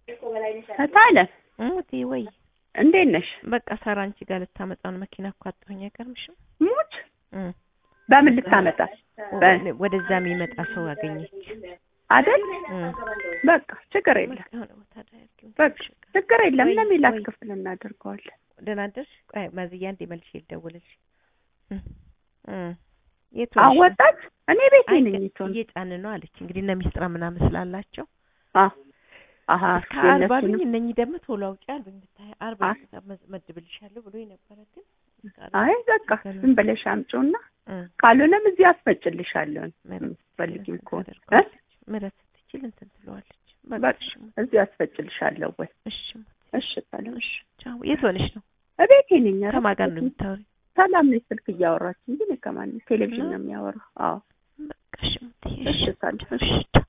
ታለ ሙቲ ወይ እንዴት ነሽ? በቃ ሳራ አንቺ ጋር ልታመጣውን መኪና እኮ አጣሁኝ። አይገርምሽም? ሙች እም በምን ልታመጣ በ- ወደዛ የሚመጣ ሰው አገኘች። አይደል? እም በቃ ችግር የለም በቃ የሆነ ቦታ ላይ አድርጊው። በቃ ችግር የለም። ወይ- ለሚላት ወይ- ክፍል እናደርገዋለን። ደህና አደርሽ? ቆይ ማዝያ እንደ መልሼ ልደውልልሽ። እም እም የት አሁን ሆነሽ ነው? ወጣች። እኔ ቤቴ አይ ነኝ። ቀ- የትሆን እየጫንን ነው አለች። እንግዲህ እነ ሚስጥራ ምናምን ስላላቸው አሀ እስከ አርባ የእነሱንም አሉኝ። እነኚህ ደግሞ ቶሎ አውጪ አሉኝ። ብታይ አርባ አይ። መድብልሻለሁ ብሎ ነበረ ግን እስከ አርባ አይ በቃ ዝም ብለሽ አምጪውና እም ካልሆነም እዚህ አስፈጭልሻለሁ። ምረት ፈልጊም ከሆነ እ? ታደርገዋለች። ምረት ስትችል እንትን ትለዋለች። በቃ በቃ እሺ ሙት፣ እዚህ አስፈጭልሻለሁ ወይ? እሺ ሙት፣ እሺ ታለም እሺ። ቻው። የት ሆነሽ ነው? እቤቴ ነኝ። ኧረ ከማን ጋር ነው የምታወሪው? ሰላም ነኝ። ስልክ እያወራች እንጂ እኔ ከማን ቴሌቪዥን ነው? ነው የሚያወራው? አዎ በቃ እሺ ሙት፣ እሺ ታለም እሺ እሺ ቻው።